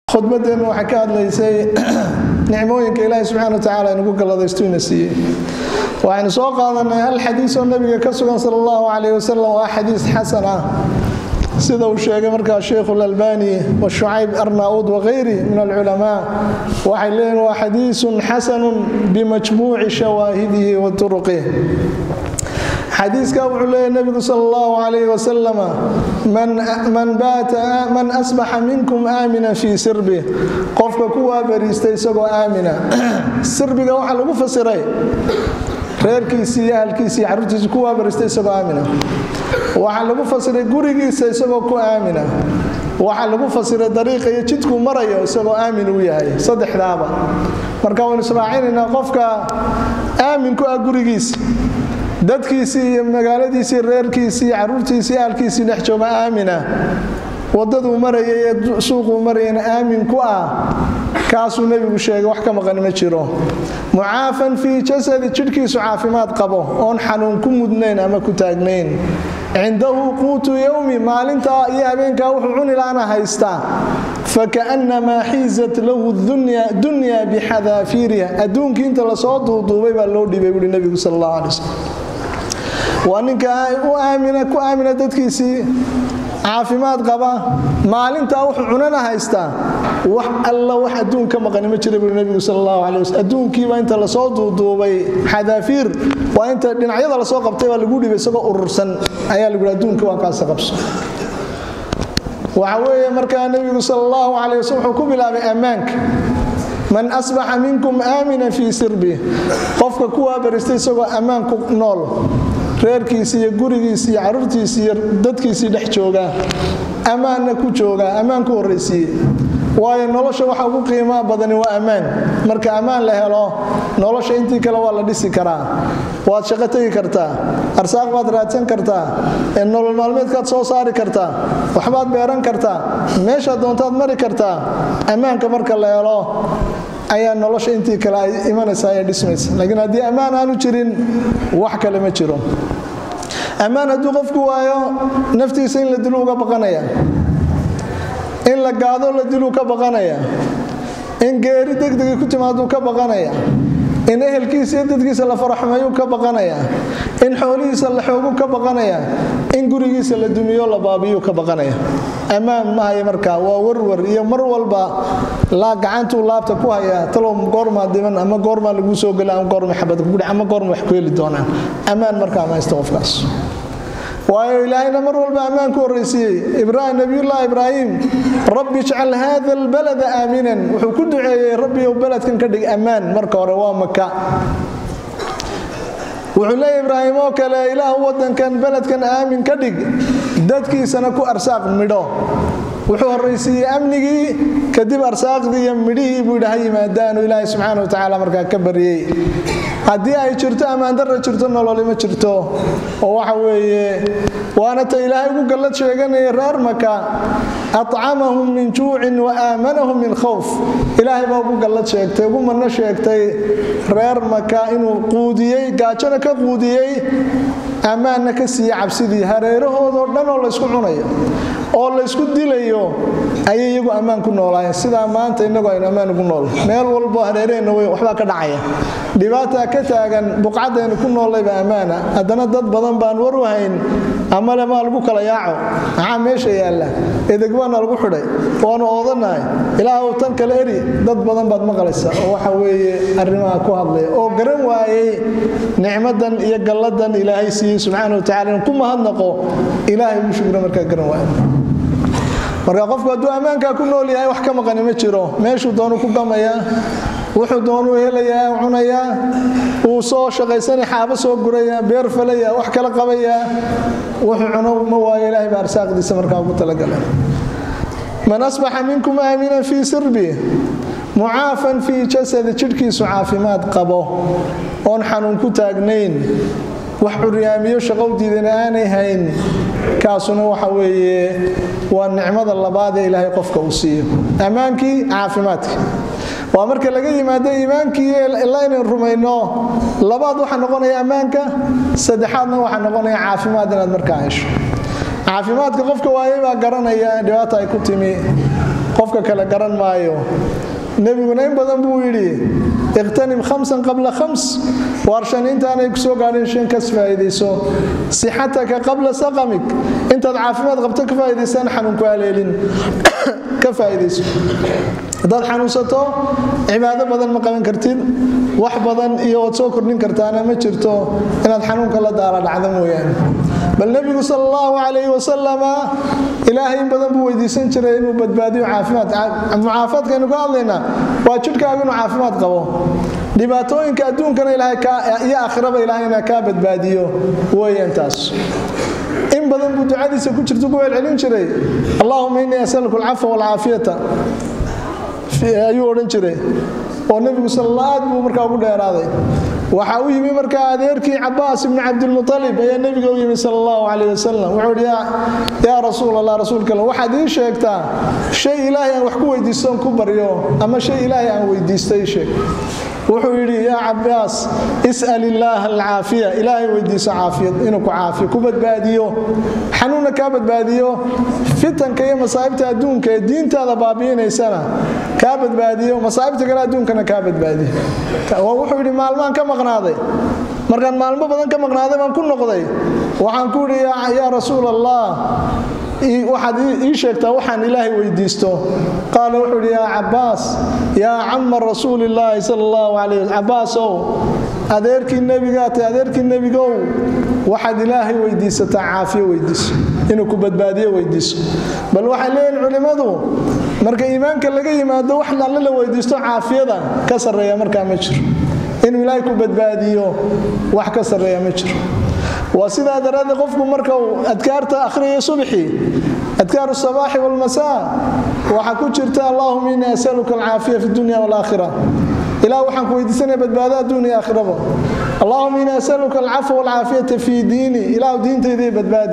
khudbadeennu waxay ka hadlaysay nicmooyinka ilaahi subxana wa tacala inugu galladaystuina siiyey waxaynu soo qaadanay hal xadiis oo nabiga ka sugan sal allahu calayh wasalam waa xadiis xasan ah sida uu sheegay markaa sheikhu lalbani wa shucayb arnaud wakayri min alculamaa waxay leeyihin waa xadiisun xasanun bimajmuuci shawaahidihi wa turuqih xadiiska wuxuu leeyahy nabigu sal allahu calayh wasalam man asbaxa minkum aamina fii sirbi qofka ku waabariistay isagoo aamina sirbiga waxaa lagu fasiray reerkiisii iyo ahalkiisii caruurtiisi ku waabaristay isagoo aamina waxaa lagu fasiray gurigiisa isagoo ku aamina waxaa lagu fasiray dariiqa iyo jidkuu marayo isagoo aamin uu yahay saddexdaaba marka waynu israacinaynaa qofka aamin ku ah gurigiisa dadkiisii iyo magaaladiisii reerkiisii caruurtiisii ahalkiisii dhex jooga aamina wadaduu marayay ee suuquu marayana aamin ku ah kaasuu nebigu sheegay wax ka maqan ma jiro mucaafan fii jasadi jidhkiisu caafimaad qabo oon xanuun ku mudnayn ama ku taagnayn cindahu quutu yowmi maalintaa iyo habeenkaa wuxuu cunilaana haystaa fakaannamaa xiizat lahu dunya bixadaafiiriha adduunkii inta lasoo duuduubay baa loo dhibay buui nebigu sal allah alay waslm waa ninka ku aamina dadkiisii caafimaad qaba maalintaa wuxuu cunana haystaa wax alla wax adduun ka maqani ma jira buui nebigu sal allahu calay waslm adduunkiiba inta lasoo duuduubay xadaafiir waa inta dhinacyada lasoo qabtay baa lagu dhibay isagoo urursan ayaa lagu adduunka waa kaasa qabso waxa weeye markaa nebigu sal allahu calay waslm wuxuu ku bilaabay ammaanka man asbaxa minkum aamina fii sirbi qofka ku waabaristay isagoo ammaan ku nool reerkiisi iyo gurigiisi iyo caruurtiisi iyo dadkiisii dhex jooga ammaanna ku jooga ammaan ku horraysiiye waayo nolosha waxa ugu qiimaa badani waa ammaan marka ammaan la helo nolosha intii kale waa la dhisi karaa waad shaqo tegi kartaa arsaaq baad raadsan kartaa nolol maalmeedkaad soo saari kartaa waxbaad beeran kartaa meeshaad doontaad mari kartaa ammaanka marka la helo ayaa nolosha intii kale ay imanaysa ee dhismaysa laakiin haddii ammaan aanu jirin wax kale ma jiro ammaan hadduu qofku waayo naftiisa in la dilu uga baqanaya in la gaado la diluu ka baqanaya in geeri degdegay ku timaaduu ka baqanaya in ehelkiisa iyo dadkiisa la faraxmeeyuu ka baqanaya in xoolihiisa la xoogu ka baqanaya in gurigiisa la dumiyo la baabiyuu ka baqanaya ammaan mahaya markaa waa warwar iyo mar walba laa gacantuu laabta ku hayaa talow goormaa diman ama goormaa laguu soo gela ama goorma xabad kugudhi ama goorma wax ku heli doonaan ammaan markaa maysta qofkaas waayo ilaahayna mar walba ammaan ku horraysiiyey nabiyullaahi ibraahim rabbi ijcal haada albalada aaminan wuxuu ku duceeyey rabbiyow beledkan ka dhig ammaan marka hore waa maka wuxuu leeya ibraahim oo kale ilaahu wadankan beledkan aamin ka dhig dadkiisana ku arsaaq midho wuxuu horraysiiyey amnigii kadib arsaaqdii iyo midhihii buu yidhi ha yimaadaanu ilaahay subxaana wa tacaala markaa ka baryey haddii ay jirto ammaandarra jirto nololi ma jirto oo waxa weeye waana ta ilaahay ugu gallad sheeganaya reer maka acamahum min juucin wa aamanahum min khowf ilaahay baa ugu gallad sheegtay ugu manno sheegtay reer maka inuu quudiyey gaajona ka quudiyey ammaanna ka siiye cabsidii hareerahoodoo dhan oo laysku cunayo oo laysku dilayo ayay iyagu ammaan ku noolaayeen sidaa maanta inagoo aynu ammaan ugu nool meel walbo hareeraheenna wey waxbaa ka dhacaya dhibaataa ka taagan buqcadaynu ku noolayba ammaana haddana dad badan baan war u hayn amale maa lagu kala yaaco maxaa meesha yaalla edeg baana lagu xidhay waanu oodanahay ilaahw tan kale eri dad badan baad maqlaysa oo waxa weeye arrimaha ku hadlaya oo garan waayey nicmadan iyo galladan ilaahay siiyey subxaana wa tacala in ku mahadnaqo ilaahay ugu shugro markaa garan waayo marka qofku hadduu ammaankaa ku nool yahay wax ka maqani ma jiro meeshuu doonu ku gamayaa wuxuu doonuu helayaa cunayaa uu soo shaqaysana xaabo soo guraya beer falaya wax kala qabayaa wuxuu cuno ma waayo ilahay baa arsaaqdiisa markaa ugu talagalay man asbaxa minkum aaminan fii sirbi mucaafan fii jasadi jidhkiisu caafimaad qabo oon xanuun ku taagnayn wax curyaamiyo shaqow diidana aanay hayn kaasuna waxa weeye waa nicmada labaad ee ilaahay qofka uu siiyo ammaankii caafimaadka waa marka laga yimaado iimaankii ilaa inaynu rumayno labaad waxaa noqonaya ammaanka saddexaadna waxaa noqonaya caafimaad inaad markaa hesho caafimaadka qofka waayay baa garanaya dhibaata ay ku timi qofka kale garan maayo nebiguna in badan buu yidhi iqtanim khamsan qabla khams waar shan intaanay kusoo gaadhin shan kas faa'iidayso sixataka qabla saqamik intaad caafimaad qabto ka faa'iidaysaan xanuunku haleelin ka faa'iidayso haddaad xanuunsato cibaado badan ma qaban kartid wax badan iyo waad soo kordhin kartaana ma jirto inaad xanuunka la daala dhacdo mooyaane bal nebigu sal allahu calayhi wasalama ilaahay in badan buu weydiisan jiray inuu badbaadiyo caafimaad mucaafaadkaynu ka hadlaynaa waa jidhkaagu inuu caafimaad qabo dhibaatooyinka adduunkana iyo aakhiraba ilaahayna kaa badbaadiyo weeyaan taas in badan buu ducadiisa ku jirta ku celcelin jiray allahuma innii asaluku alcafa waalcaafiyata ayuu odhan jiray oo nebigu sal aad buu markaa ugu dheeraaday waxaa u yimi markaa adeerkii cabaas ibni cabdilmualib ayaa nebiga u yimi sal allahu calayh wasalam wuxuu ihi yaa rasuul allah rasuulka alla waxaad ii sheegtaa shay ilaahay aan wax ku weydiistoon ku baryo ama shay ilaahay aan weydiisto ii sheeg wuxuu yidhi yaa cabaas is'al illaaha alcaafiya ilaahay weydiiso caafiyad inuu ku caafiyo ku badbaadiyo xanuunna kaa badbaadiyo fitanka iyo masaa'ibta adduunka ee diintaada baabi'inaysana kaa badbaadiyo masaa'ibta kale adduunkana kaa badbaadiyo wuxuu yidhi maalmaan ka maqnaaday markaan maalmo badan ka maqnaaday baan ku noqday waxaan ku yidhi yaa rasuul allah waxaad ii sheegtaa waxaan ilaahay weydiisto qaala wuxuu yidhi yaa cabaas yaa cama rasuulillaahi sal allahu calayh cabaasow adeerkii nebigaatay adeerkii nebigow waxaad ilaahay weydiisataa caafiyo weydiiso inuu ku badbaadiyo weydiiso bal waxay leeyihin culimmadu marka iimaanka laga yimaado wax alle la weydiisto caafiyada ka sarreeya markaa ma jiro inuu ilaahay ku badbaadiyo wax ka sarreeya ma jiro waa sidaa daraaddeed qofku marka uu adkaarta akhriyayo subxii adkaaru sabaaxi walmasaa waxaa ku jirta allahuma innii asaluka alcaafiya fi dunya walaakhira ilah waxaan ku weydiisanaya badbaado adduun iyo aakhiraba allahuma innii asaluka alcafwa walcaafiyata fii diini ilahu diintayday badbaadi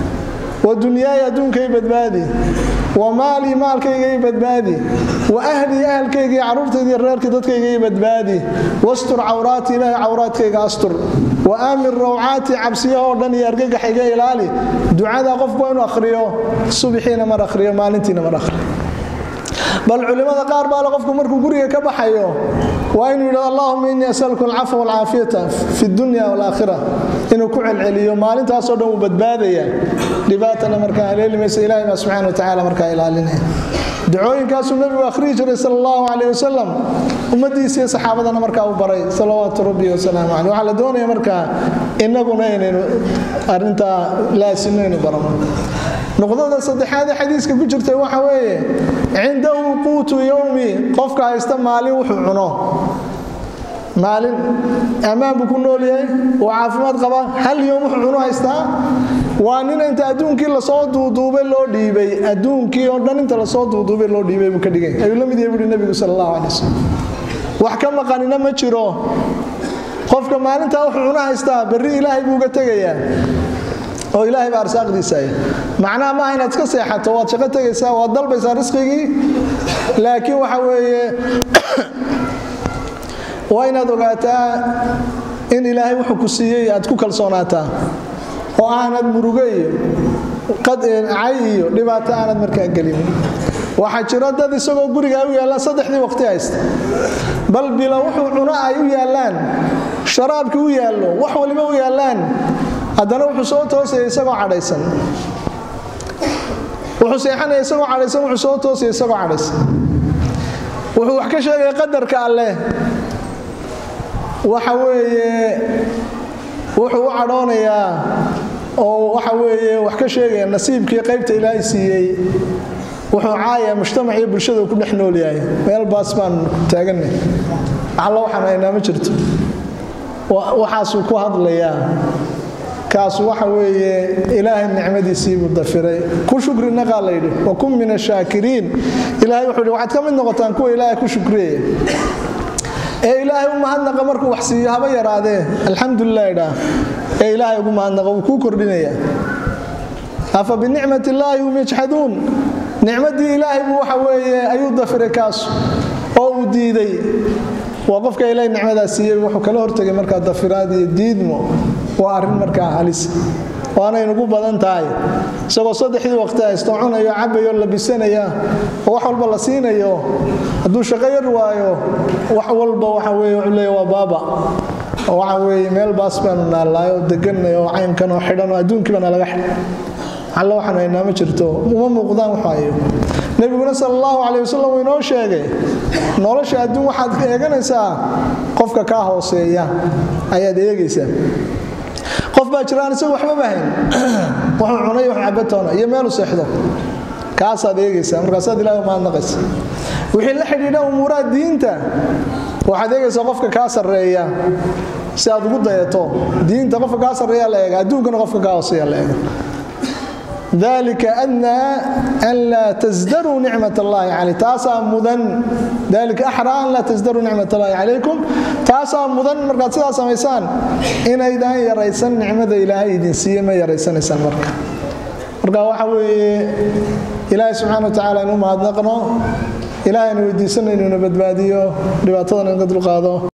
wa dunyaaya adduunkay badbaadi wa maalii maalkayga i badbaadi wa ahlii ahalkayga iyo carruurtayda iyo reerkii dadkayga i badbaadi wastur cawraati ilaahay cawraadkayga astur wa aamin rawcaati cabsiyahoo dhan iyo argagax iga ilaali ducada qofku inuu akhriyo subixiina mar akhriyo maalintiina mar akhriyo bal culimmada qaar baale qofku markuu guriga ka baxayo waa inuu yidhahdo allahuma innii asaluka alcafwa walcaafiyata fi dunya walaakhira inuu ku celceliyo maalintaasoo dhan wuu badbaadaya dhibaatana markaa haleeli maysa ilahay baa subxana wa tacala markaa ilaalinaya ducooyinkaasuu nebigu akhriyi jiray sal allahu calayh wasalam ummadiisiiyo saxaabadana markaa u baray salawaatu rabbi wasalaamu caleyh waxaa la doonaya markaa innaguna inaynu arintaa laasino inu barano nuqdada saddexaad ee xadiiska ku jirtay waxa weeye cindahu quutu yowmi qofka haysta maalin wuxuu cuno maalin ammaan buu ku nool yahay oo caafimaad qaba hal yom wuxuu cuno haystaa waa nin inta adduunkii lasoo duuduubay loo dhiibay adduunkii oo dhan inta lasoo duuduubay loo dhiibay buu ka dhigay ayuu la mid yahay buuhi nebigu sal allahu calay wasalam wax ka maqanina ma jiro qofka maalintaa wuxuu cuno haystaa berri ilaahay buu uga tegayaa oo ilaahay baa arsaaqdiisaya macnaha maaha inaad iska seexato waad shaqo tegaysaa waad dalbaysaa risqigii laakiin waxa weeye waa inaad ogaataa in ilaahay wuxuu ku siiyey aad ku kalsoonaataa oo aanad murugo iyo cay iyo dhibaato aanad markaa gelin waxaa jiro dad isagoo gurigaa u yaallaan saddexdii waqti haysta bal bila wuxuu cuno ay u yaallaan sharaabkii u yaallo wax waliba u yaallaan haddana wuxuu soo toosaya isagoo cadhaysan wuxuu seexanaya isagoo cadhaysan wuxuu soo toosaya isagoo cadhaysan wuxuu wax ka sheegaya qadarka alleh waxa weeye wuxuu u cadhoonayaa oo waxa weeye wax ka sheegaya nasiibkii qaybta ilaahay siiyey wuxuu caaya mujtamac iyo bulshada ku dhex nool yahay meel baas baan taaganay alla waxaan haynaa ma jirto waxaasuu ku hadlayaa kaasu waxa weeye ilaahay nicmadiisiibuu dafiray ku shukri naqaa layidhi wa kun min ashaakiriin ilahay wuxuu yidhi waxaad ka mid noqotaan kuwa ilaahay ku shukriyaya ee ilaahay u mahadnaqa markuu wax siiyo haba yaraadee alxamdulilah idhaa ee ilaahay ugu mahadnaqa wuu kuu kordhinaya afa binicmat illaahi hum yajxaduun nicmadii ilaahay buu waxa weeye ayuu dafiray kaasu oo uu diiday waa qofka ilaahay nicmadaa siiyey wuxuu kala hortegay markaa dafiraad iyo diidmo waa arrin markaa halis waanaynugu badan tahay isagoo saddexdii waqti haysto cunayo cabayo labisanaya oo wax walba la siinayo hadduu shaqo yar waayo wax walba waxa weye wuxuu leeya waa baaba oo waxa weeye meel baas baanu naallaayo oo deganay oo caynkan oo xidhan oo adduunkiiba nalaga xidhan alla waxaan haynaa ma jirto uma muuqdaan waxaayo nebiguna sal allahu calay wasalam uu inoo sheegay nolosha adduun waxaad eeganaysaa qofka kaa hooseeya ayaad eegaysaa qof baa jiraan isagu waxbaba hayn wuxuu cunay wax cabatoona iyo meelu seexdo kaasaad eegaysaa markaasaad ilahi mahadnaqaysa wixii la xidhiidha umuuraha diinta waxaad eegaysaa qofka kaa sarreeya si aad ugu dayato diinta qofka kaa sarreeya la eega adduunkana qofka kaa hooseeya la eega dalika adnaa an laa tasdaruu nicmat allahi calay taasaa mudan dalika axraa an laa tasdaruu nicmat allahi calaykum taasaa mudan markaad sidaa samaysaan inaydaan yaraysan nicmada ilaahay idin siiye ma yaraysanaysaan marka marka waxa weeye ilaahay subxana wa tacala inu mahadnaqno ilaahayna weydiisanaynu ina badbaadiyo dhibaatadan inka dulqaado